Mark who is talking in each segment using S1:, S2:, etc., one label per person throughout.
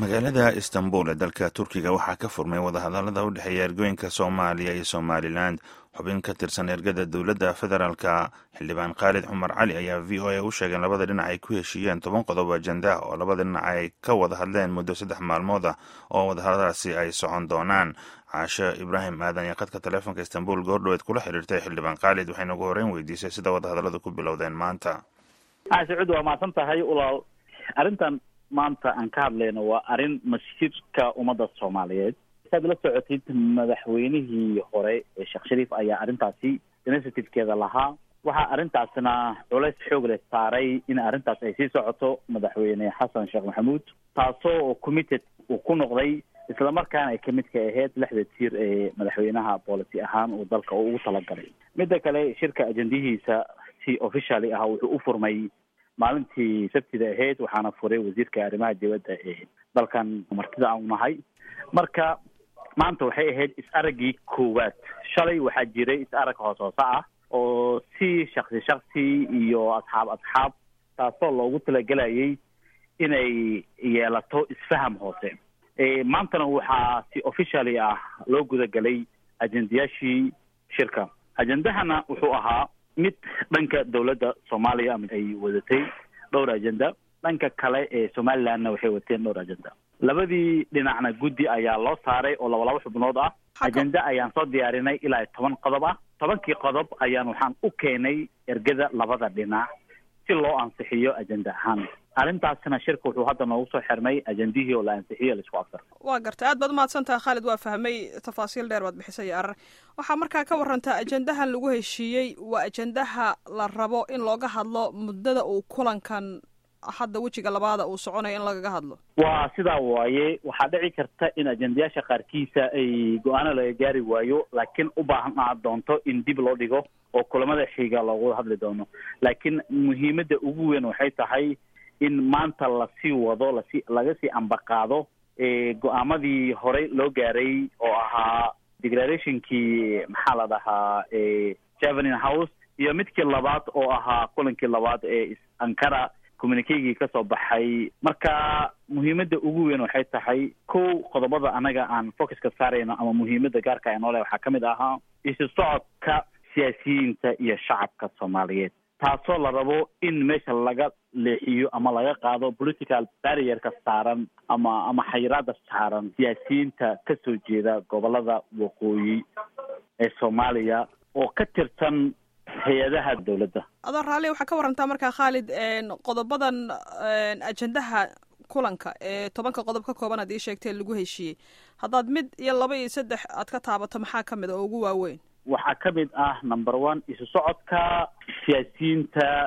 S1: magaalada istanbul ee dalka turkiga waxaa ka furmay wadahadalada u dhexeeya ergooyinka soomaaliya iyo somalilan xubin ka tirsan ergada dowladda federaalka xildhibaan khaalid cumar cali ayaa v o a u sheegeen labada dhinac ay ku heshiiyeen toban qodob ajenda oo labada dhinac ay ka wada hadleen muddo saddex maalmood ah oo wadahadaladaasi ay socon doonaan caashe ibraahim aadan iyo khadka taleefonka istanbul goordhoweed kula xiriirtay xildhibaan khaalid waxayna ugu horreyn weydiisay sida wadahadalladu ku bilowdeen maanta
S2: sacuud waa mahadsan tahay ulaal arrintan maanta aan ka hadlayno waa arrin masjidka ummadda soomaaliyeed saad la socotid madaxweynihii hore ee sheekh shariif ayaa arrintaasi initiativekeeda lahaa waxaa arrintaasna culays xoog leh saaray in arrintaas ay sii socoto madaxweyne xasan sheekh maxamuud taasoo committed uu ku noqday islamarkaana ay kamid ka ahayd lixda tiir ee madaxweynaha policy ahaan uu dalka ugu talagalay midda kale shirka ajendihiisa si officially ah wuxuu u furmay maalintii sabtida ahayd waxaana furay wasiirka arrimaha dibadda ee dalkan martida aan unahay marka maanta waxay ahayd is-araggii koowaad shalay waxaa jiray is-arag hoos hoose ah oo si shaksi shaksi iyo asxaab asxaab taasoo loogu talagelayay inay yeelato isfaham hoose maantana waxaa si officially ah loo gudagelay ajendayaashii shirka ajendahana wuxuu ahaa mid dhanka dowladda soomaaliya ay wadatay dhowr agenda dhanka kale ee somalilandna waxay wateen dhowr agenda labadii dhinacna guddi ayaa loo saaray oo laba laba xubnood ah ajenda ayaan soo diyaarinay ilaa toban qodob ah tobankii qodob ayaan waxaan u keenay ergada labada dhinac si loo ansixiyo ajenda ahaan arrintaasna shirka wuxuu hadda noogu soo xirmay ajendihii oo la ansixiyo laisku afar
S3: waa gartay aad baad umahadsantaha khaalid waa fahmay tafaasiil dheer baad bixisay arar waxaa markaa ka warantaa ajendahan lagu heshiiyey waa ajendaha la rabo in looga hadlo muddada uu kulankan hadda wejiga labaada uu soconayo in lagaga hadlo
S2: waa sidaa waaye waxaa dhici karta in ajendayaasha qaarkiisa ay go-aano laga gaari waayo laakiin u baahnaa doonto in dib loo dhigo oo kulamada xiga loogu hadli doono laakiin muhiimadda ugu weyn waxay tahay in maanta lasii wado lasi laga sii ambaqaado go-aamadii horey loo gaaray oo ahaa declarationkii maxaa la dhahaa javening house iyo midkii labaad oo ahaa kulankii labaad ee ankara communikegii kasoo baxay marka muhiimadda ugu weyn waxay tahay kow qodobada anaga aan focuska saarayno ama muhiimadda gaarka ee noole waxaa kamid ahaa isu socodka siyaasiyiinta iyo shacabka soomaaliyeed taasoo la rabo in meesha laga leexiyo ama laga qaado political barrierka saaran ama ama xayiraada saaran siyaasiyiinta kasoo jeeda gobolada waqooyi ee soomaaliya oo ka tirsan hay-adaha dowladda
S3: adoo raalli waxaa ka warantaa markaa khaalid qodobadan ajendaha kulanka ee tobanka qodob ka kooban aad ii sheegtee lagu heshiiyey haddaad mid iyo laba iyo saddex aad ka taabato maxaa kamid a oo ugu waaweyn
S2: waxaa ka mid ah number one isu socodka siyaasiyiinta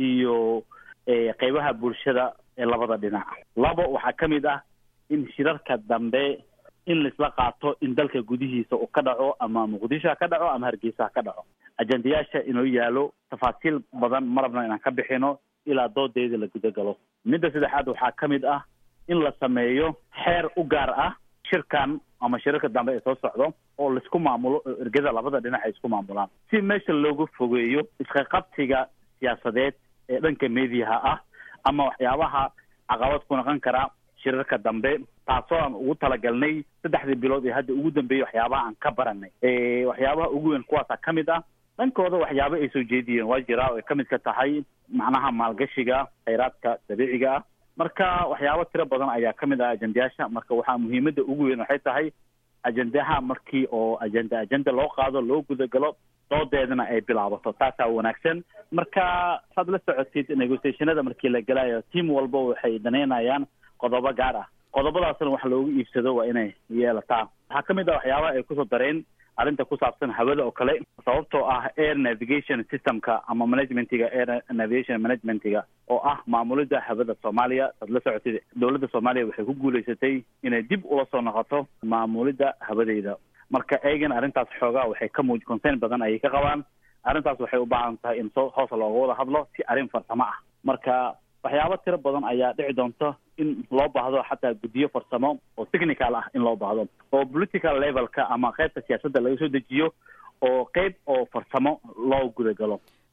S2: iyo qeybaha bulshada ee labada dhinac labo waxaa ka mid ah in shirarka dambe in laisla qaato in dalka gudihiisa uu ka dhaco ama muqdisho ha ka dhaco ama hargeysa ha ka dhaco ajendayaasha inoo yaalo tafaasiil badan ma rabno inaan ka bixino ilaa doodeeda la gudagalo midda saddexaad waxaa ka mid ah in la sameeyo xeer u gaar ah shirkan ama shirarka dambe ee soo socdo oo laisku maamulo oo ergada labada dhinac ay isku maamulaan si meesha looga fogeeyo isqaqabsiga siyaasadeed ee dhanka mediaha ah ama waxyaabaha caqabad ku noqon kara shirarka dambe taasoo aan ugu talagalnay saddexdii bilood ee hadda ugu dambeeyey waxyaabaha aan ka baranay waxyaabaha ugu weyn kuwaasa ka mid ah dhankooda waxyaaba ay soo jeediyeen waa jiraa oo ay kamid ka tahay macnaha maalgashiga khayraadka dabiiciga ah marka waxyaabo tiro badan ayaa kamid ah ajendayaasha marka waxaa muhiimadda ugu weyn waxay tahay ajendaha markii oo ajenda ajenda loo qaado loo gudagalo doodeedana ay bilaabato taasaa wanaagsan marka saad la socotid negotiationada markii la gelayo team walba waxay danaynayaan qodobo gaar ah qodobadaasna wax loogu iibsado waa inay yeelataa waxaa kamid ah waxyaabaha ay kusoo dareen arrinta ku saabsan hawada oo kale sababtoo ah air navigation systemka ama managementiga air navigation managementiga oo ah maamulida hawada soomaaliya saad la socotid dowladda soomaaliya waxay ku guulaysatay inay dib ula soo noqoto maamulida hawadeyda marka eegana arrintaas xoogaa waxay ka muuj concern badan ayay ka qabaan arrintaas waxay u baahan tahay in soo hoos looga wada hadlo si arrin farsamo ah marka waxyaabo tiro badan ayaa dhici doonta in loo baahdo xataa guddiyo farsamo oo technical ah in loo baahdo oo political levelka ama qeybta siyaasadda laga soo dejiyo oo qeyb oo farsamo loo gudagalo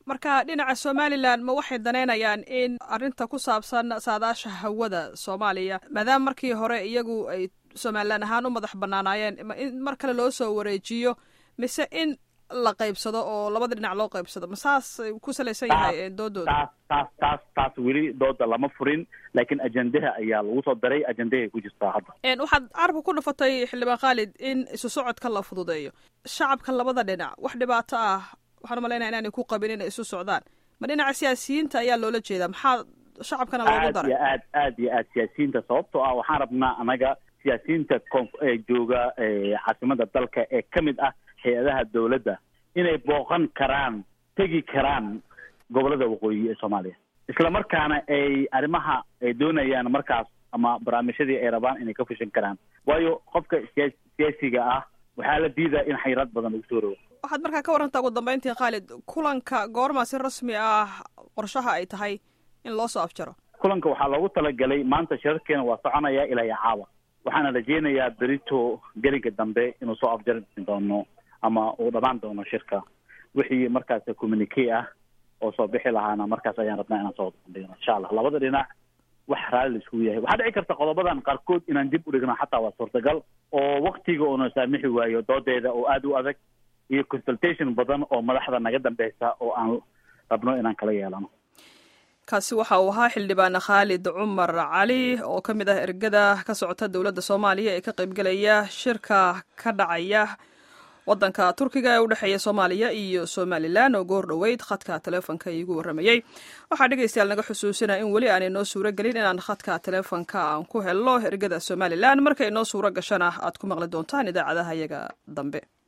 S3: marka dhinaca somalilan ma waxay danaynayaan in arrinta ku saabsan saadaasha hawada soomaaliya maadaama markii hore iyagu ay somalilan ahaan u madax banaanaayeen in mar kale loo soo wareejiyo mise in la qaybsado oo labada dhinac loo qaybsado ma saas ku salaysan yahay doodooda
S2: taas taas taas taas weli dooda lama furin laakiin ajendaha ayaa lagu soo daray ajendahay ku jirtaa hadda
S3: waxaad carabka ku dhufatay xildhibaan khaalid in isu socodka la fududeeyo shacabka labada dhinac wax dhibaato ah waxaan umalaynaya inaanay ku qabin inay isu socdaan ma dhinaca siyaasiyiinta ayaa loola jeedaa maxaa shacabkana loogu daray
S2: aad iyo aad aad iyo aad siyaasiyiinta sababtoo ah waxaan rabnaa anaga siyaasiyiinta ee jooga caasimada dalka ee ka mid ah hay-adaha dawladda inay booqan karaan tegi karaan gobolada waqooyi ee soomaaliya isla markaana ay arrimaha ay doonayaan markaas ama barnaamijyadii ay rabaan inay ka fushan karaan waayo qofka siya siyaasiga ah waxaa la diidaa in xayiraad badan lagu soo rogo
S3: waxaad markaa ka warantaa ugu dambeyntii khaalid kulanka goormaa si rasmi ah qorshaha ay tahay in loo soo afjaro
S2: kulanka waxaa loogu talagalay maanta shirarkeena waa soconaya ilaa iyo caawa waxaana rajeynayaa berito gelinka dambe inuu soo afjari doono ama uu dhamaan doono shirka wixii markaas communique ah oo soo bixi lahaana markaas ayaan rabnaa inaan soo bandhigno insha allah labada dhinac wax raalli laiskugu yahay waxaa dhici karta qodobadan qaarkood inaan dib u dhigno xataa waa suurtagal oo waktiga uuna saamixi waayo doodeeda oo aada u adag iyo consultation badan oo madaxda naga dambeysa oo aan rabno inaan kala yeelano
S3: kaasi waxa uu ahaa xildhibaan khaalid cumar cali oo ka mid ah ergada ka socota dowladda soomaaliya ee ka qaybgelaya shirka ka dhacaya waddanka turkiga ee u dhexeeya soomaaliya iyo somalilan oo goor dhoweyd khadka teleefonka iigu warramayey waxaa dhegaystayaal naga xusuusina in weli aanay noo suuro gelin inaan khadka teleefonka aan ku helno ergada somalilan markay noo suuro gashana aad ku maqli doontaan idaacadaha iyaga dambe